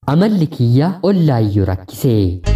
amalli kiyya ollaayyuu rakkise.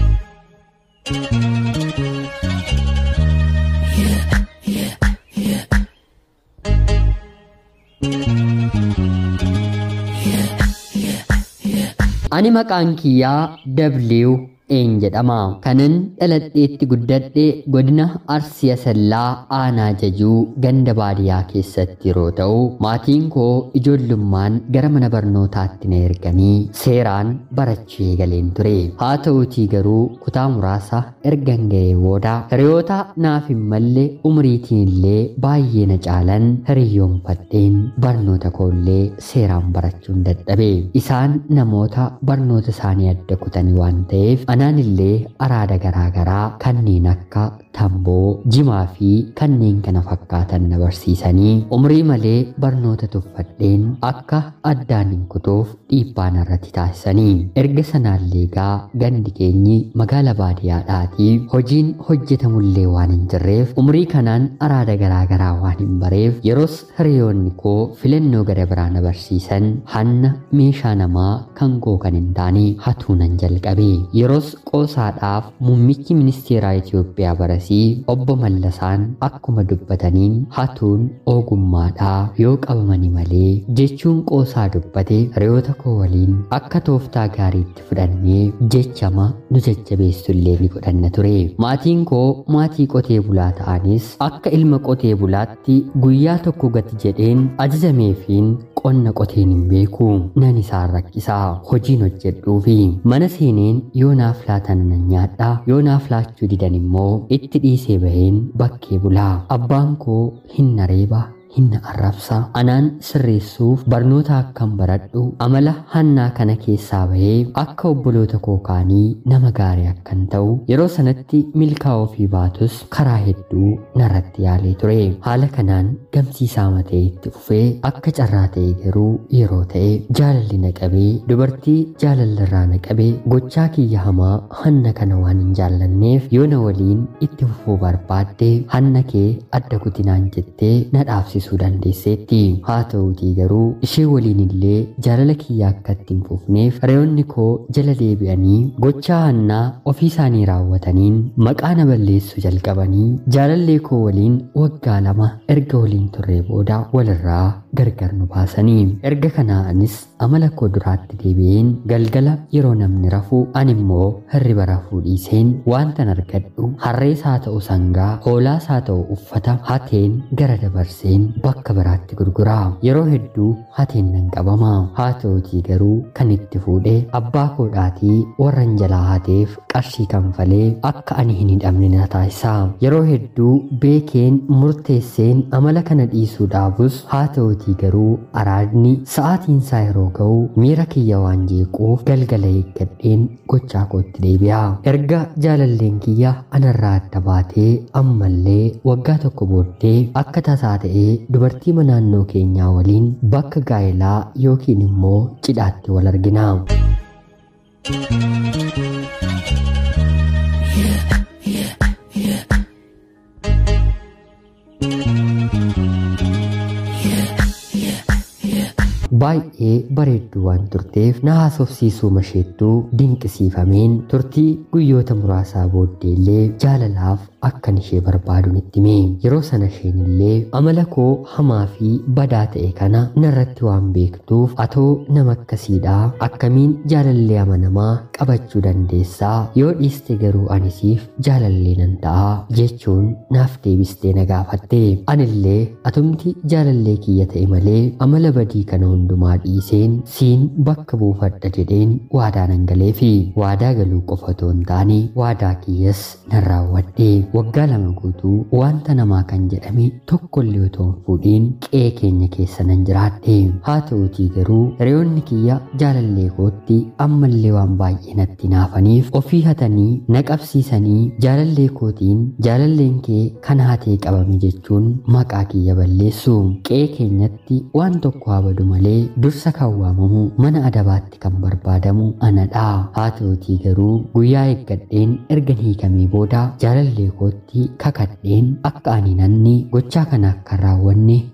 Ani maqaan kiyyaa W een jedhama. Kanan dhaladheetti guddadhe godina Arsii Asallaa aanaa jajuu ganda baadiyyaa keessatti yeroo ta'u, maatiin koo ijoollummaan gara mana barnootaatti na erganii seeraan barachuu eegaleen ture. Haa ta'uutii garuu kutaa muraasa ergan ga'ee booda hiriyoota naaf hin malle umriitiin illee baay'ee na caalan hiriyyoonfadheen barnoota koollee seeraan barachuun dadhabe. Isaan namoota barnoota isaanii adda kutanii waan ta'eef anaan illee araada garaagaraa kanneen akka tamboo, jimaa fi kanneen kana fakkaatan na barsiisanii umrii malee barnoota tuffadheen akka addaan hin kutuuf dhiibbaa narratti taasisanii. Erga sanaallee gaa gandi keenyi magaala baadiyyaadhaatii hojiin hojjetamullee waan hin jirreef umrii kanaan araada garaagaraa waan hin bareef yeroos hiriyoonni koo filannoo gara biraa na barsiisan hanna meeshaa namaa kan koo kan hin taane hatuu nan jalqabe. Yeroos qoosaadhaaf muummichi ministeeraa Itoophiyaa barasii obbo Mallasaan akkuma dubbataniin hatuun ogummaadhaa yoo qabamani malee jechuun qoosaa dubbate hiriyoota koo waliin akka tooftaa gaariitti fudhannee jechama nu jajjabeessullee ni godhanna ture. Maatiin koo maatii qotee bulaa ta'anis akka ilma qotee bulaatti guyyaa tokko gati jedheen ajajameefiin qonna qoteen hin beeku nan isaan rakkisaa hojiin hojjedhuu fi mana seeneen yoo naaf laatan nan nyaadha yoo naaf laachuu didan immoo itti dhiisee baheen bakkee bulaa abbaan koo hin nareeba hin arrabsa anaan sirreessuuf barnoota akkan baradhu amala hannaa kana keessaa bahee akka obboloota koo kaanii nama gaarii akkan ta'u yeroo sanatti milkaa'uu fi baatus karaa hedduu narratti yaalee ture haala kanaan gamsiisaa matee itti fufee akka carraa ta'e garuu yeroo ta'e jaalalli na qabee dubartii jaalallarraa na qabee gochaa kiyya hamaa hanna kana waan hin jaallanneef yoo na waliin itti fufuu barbaadde hanna kee adda kutinaan jettee na dhaabsisuu dandeesseetti haa ta'uutii garuu ishee waliin illee jaalala kiyya akka itti hin fufneef hiriyoonni koo jala deebi'anii gochaa hannaa ofii isaanii raawwataniin maqaa na balleessuu jalqabanii jaalallee koo waliin waggaa lama erga waliin turree booda walirraa gargar nu baasanii erga kanaanis amala koo duraatti deebi'een galgala yeroo namni rafu ani immoo hirriba rafuu dhiiseen waantan argadhu harrees haa ta'u sangaa hoolaas haa ta'u uffata hateen gara dabarseen bakka biraatti gurguraa yeroo hedduu hateen nan qabama haa ta'utii garuu kan itti fuudhee abbaa koodhaatii warran jalaa hateef qarshii kanfalee akka ani hin hidhamne na taasisa yeroo hedduu beekeen murteesseen amala kana dhiisuu dhaabus haa ta'utii garuu araadni sa'aatiin isaa yeroo ga'u miira kiyya waan jeequuf galgala eeggadheen gochaa kootti deebi'a erga jaalalleen kiyya anarraa adda baatee ammallee waggaa tokko booddee akka tasaa ta'ee dubartii naannoo keenyaa waliin bakka gaa'elaa yookiin immoo cidhaatti wal argina. baay'ee bareedduu waan turteef na haasofsiisuu masheettuu dinqisiifameen turtii guyyoota muraasaa booddeellee jaalalaaf akkan ishee barbaaduun itti hime yeroo sana isheen illee amala koo hamaa fi badaa ta'e kana narratti waan beektuuf atoo nama akkasiidhaa akkamiin jaalallee amanamaa qabachuu dandeessaa yoo dhiiste garuu anisiif jaalallee nan ta'a jechuun naaf deebistee na gaafatte anillee atumti jaalallee kiyya ta'e malee amala badii kana hundumaa dhiiseen siin bakka buufadha jedheen waadaa nan galee fi waadaa galuu qofa otoo hin taane waadaa kiyyas nan raawwadhe waggaa lama guutuu wanta namaa kan jedhame tokkollee otoo hin fuudhiin qe'ee keenya keessa nan jiraadhe haa ta'utii garuu hiriyoonni kiyya jaalallee kootti ammallee waan baay'ee natti naafaniif ofii hatanii na qabsiisanii jaalallee kootiin jaalalleen kee kan hatee qabame jechuun maqaa kiyya balleessu qe'ee keenyatti waan tokko haa badu malee dursa kan waamamu mana adabaatti kan barbaadamu anadha haa ta'utii garuu guyyaa eeggadheen erga hiikamee booda jaalallee kootti kakadheen akka ani nanni gochaa kana akka raawwanne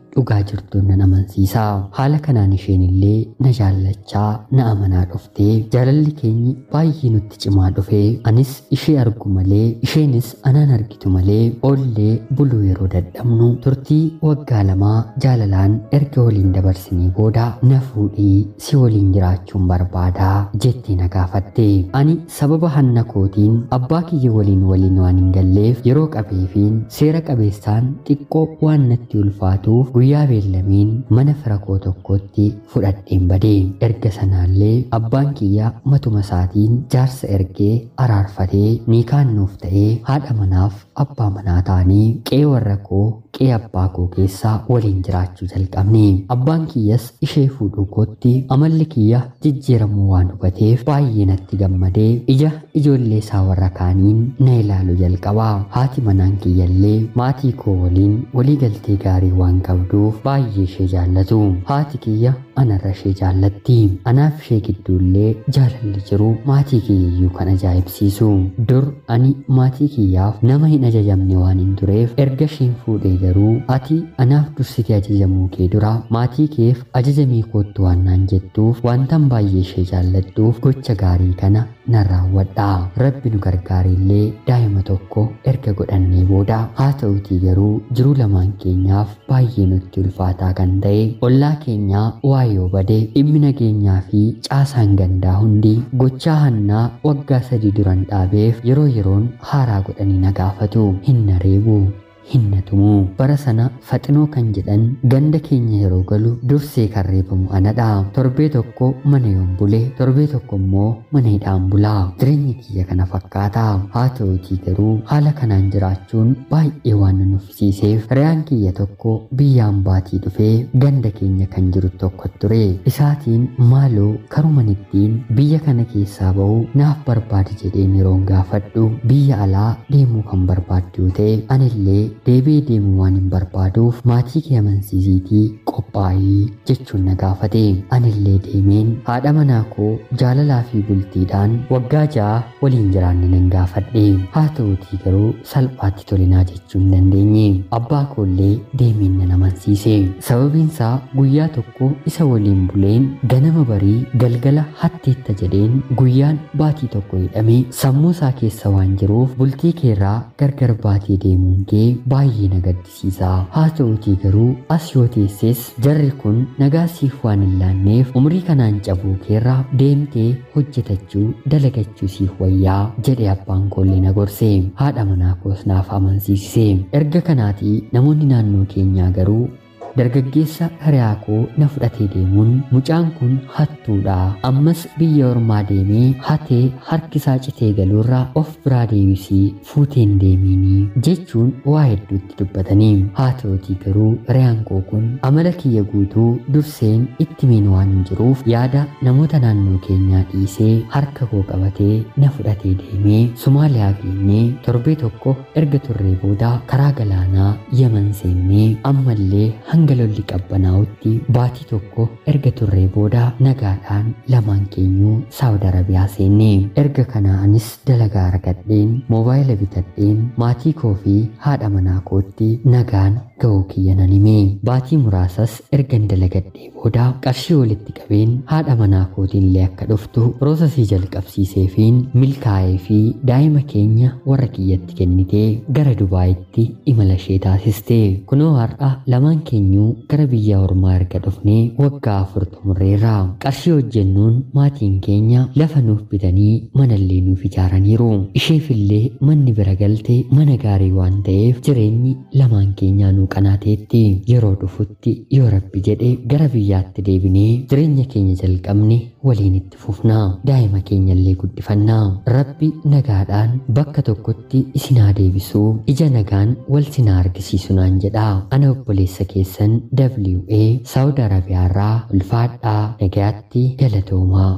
dhugaa jirtuun nan amansiisa. Haala kanaan isheen illee na jaallachaa na amanaa dhuftee jaalalli keenyi baay'ee nutti cimaa dhufe anis ishee argu malee isheenis anaan argitu malee oollee buluu yeroo dadhabnu turtii waggaa lamaa jaalalaan erga waliin dabarsinee booda na fuudhii si waliin jiraachuun barbaada jettee na gaafatte. Ani sababa hanna kootiin abbaa kiyya waliin waliin waan hin galleef yeroo qabeefiin seera qabeessaan xiqqoo waan natti ulfaatuuf guyyaa beellameen mana fira koo tokkotti fudhadheen bade. Erga sanaallee abbaan kiyya matuma isaatiin jaarsa ergee araarfatee niikaan nuuf ta'ee haadha manaaf abbaa manaa ta'anii qe'ee warra koo qe'ee abbaa koo keessaa waliin jiraachuu jalqabne. Abbaan kiyyas ishee fuudhuu kootti amalli kiyya jijjiiramuu waan hubateef baay'ee natti gammadee ija ijoollee isaa warra kaaniin na ilaalu jalqaba. Haati manaan kiyyallee maatii koo waliin waliigaltee gaarii waan qabduuf baay'ee ishee jaallatu. Haati kiyya anarra ishee jaallatti. Anaaf ishee gidduullee jaalalli jiru maatii kiyyayyuu kan ajaa'ibsiisu. Dur ani maatii kiyyaaf nama hin ajajamne waan hin tureef erga isheen fuudhee garuu ati anaaf dursitee ajajamuu kee dura maatii keef ajajamii koottu waan naan jettuuf wantan baay'ee ishee jaalladhuuf gocha gaarii kana nan raawwadha. Rabbi nu gargaarillee daa'ima tokko erga godhannee booda haa ta'utii garuu jiruu lamaan keenyaaf baay'ee nutti ulfaataa kan ta'e ollaa keenyaa waa yoo bade dhimmi nageenyaa fi caasaan gandaa hundi gochaa hannaa waggaa sadii duran dhaabeef yeroo yeroon haaraa godhanii na gaafatu hin na reebu. hinna tumu bara sana faxinoo kan jedhan ganda keenya yeroo galu dursee kan reebamu anadha torbee tokko mana yoon bule torbee tokko immoo mana hidhaan bulaa jireenyi kiyya kana fakkaata haa ta'utii garuu haala kanaan jiraachuun baay'ee waan na nuffisiiseef riyaan kiyya tokko biyyaan baatii dhufee ganda keenya kan jiru tokko ture isaatiin maaloo karuman ittiin biyya kana keessaa ba'u naaf barbaadi jedheen yeroon gaafadhu biyya alaa deemuu kan barbaaddu ta'e anillee deebi'ee deemuu waan hin barbaaduuf maatii kee amansiisiitii qophaa'ii jechuun na gaafate anillee deemeen haadha manaa koo jaalalaa fi bultiidhaan waggaa ja'a waliin jiraanne nan gaafadhe haa ta'utii garuu salphaatti tolinaa jechuu hin dandeenye abbaa koollee deemeen nan amansiise sababiinsaa guyyaa tokko isa waliin buleen ganama barii galgala hatteetta jedheen guyyaan baatii tokko hidhame sammuu isaa keessa waan jiruuf bultii keerraa gargar baatee deemuun kee baay'ee na gaddisiisa haa ta'utii garuu as yoo teesses jarri kun nagaa siif waan hin laanneef umrii kanaan cabuu keerraa deemtee hojjetachuu dalagachuu siif wayyaa jedhe abbaan koollee na gorse haadha manaa koos naaf amansiise erga kanaatii namoonni naannoo keenyaa garuu dargaggeessa hiriyaa koo na fudhatee deemuun mucaan kun hattuudha ammas biyya ormaa deemee hatee harkisaa citee galuurraa of biraa deebisii fuuteen deemiinii jechuun waa hedduutti dubbatanii haa ta'utii garuu hiriyaan koo kun amala kiyya guutuu durseen itti miin waan hin jiruuf yaada namoota naannoo keenyaa dhiisee harka koo qabatee na fudhatee deemee Somaaliyaa geenyee torbee tokko erga turree booda karaa galaanaa Yaman seennee ammallee hanga lolli qabbanaa'utti baatii tokko erga turree booda nagaadhaan lamaan keenyuu Saawud Arabiyaa seenne erga kanaanis dalagaa argadheen moobaayila bitadheen maatii koo fi haadha manaa kootti nagaan ga'uu kiyya nan hime baatii muraasas ergan dalagadhee booda qarshii walitti qabeen haadha manaa kootiillee akka dhuftu piroosasii jalqabsiiseefiin milkaa'ee fi daa'ima keenya warra kiyyatti kennitee gara Dubaayitti imala ishee taasiste kunoo har'a lamaan keenyuu gara biyya ormaa erga dhufnee waggaa afur xumurreerra qarshii hojjennuun maatiin keenya lafa nuuf bitanii manallee nuuf ijaaraniiru isheefillee manni bira galte mana gaarii waan ta'eef jireenyi lamaan keenyaa nuu qanaateetti yeroo dhufutti yoo rabbi jedhe gara biyyaatti deebinee jireenya keenya jalqabne waliin itti fufnaa daa'ima keenyallee guddifannaa rabbi nagaadhaan bakka tokkotti isinaa deebisuu ija nagaan wal sinaa argisiisu naan jedha ana obboleessa keessan WA Saawud Arabiyaarraa ulfaadhaa nagaatti galatoomaa.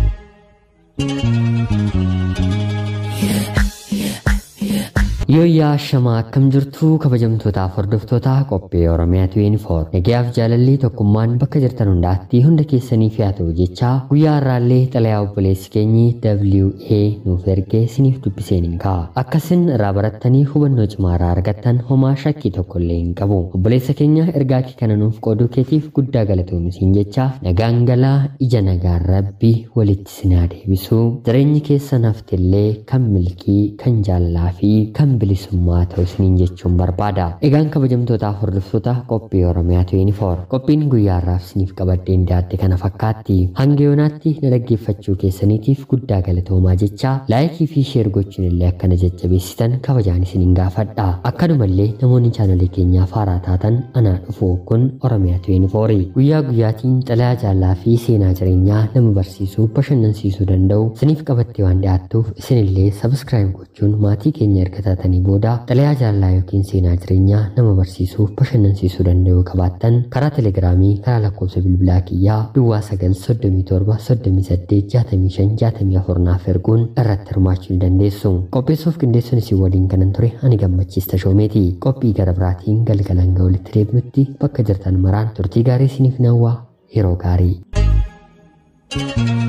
Yooyyaa shamaa akkam jirtu kabajamtootaaf hordoftoota qophii Oromiyaa 24 nagayaaf jaalalli tokkummaan bakka jirtan hundaatti hunda keessaniif yaa ta'u jecha guyyaa har'aallee xalayaa obboleessi keenyi WA nuuf ergee isiniif dubbiseen hin ka'a akkasin irraa barattanii hubannoo cimaa irraa argattan homaa shakkii tokko illee hin qabu obboleessa keenya ergaa kee kana nuuf qooduu keetiif guddaa galatoomuu siin jecha nagaan galaa ija nagaan rabbi walitti sinaa deebisu jireenyi keessan haftillee kan milkii kan jaalala fi kan bilisummaa ta'u isiniin jechuun barbaada. Egaan kabajamtootaaf hordoftoota qophii Oromiyaa 24 qophiin guyyaa har'aaf isiniif qabaddeen dhiyaate kana fakkaatti. Hanga yoonaatti na dhaggeeffachuu keessaniitiif guddaa galatoomaa jecha laayikii fi sheer gochuun illee akkana jajjabeessitan kabajaan isiniin gaafadha. Akkanumallee namoonni chaanalee keenyaaf haaraa taatan anaa dhufu kun Oromiyaa 24 guyyaa guyyaatiin xalayaa jaalala fi seenaa jireenyaa nama barsiisuu bashannansiisuu danda'u isiniif qabattee waan dhiyaattuuf isinillee sabiskiraayib gochuun maatii keenya erga taatanii booda xalayaa jaalalaa yookiin seenaa jireenyaa nama barsiisuuf bashannansiisuu danda'u qabaattan karaa telegiraamii karaa lakkoofsa bilbilaa kiyyaa duwwaa 937 38 65 64 naaf erguun irratti hirmaachuu ni dandeessu. Qopheessuuf qindeessuun isin waliin kanan ture ani gammachiista shoomeeti. Qophii gara biraatiin galgalan ga'u walitti deebinutti bakka jirtan maraan turtii gaarii isiniif nawwaa yeroo gaarii. thank you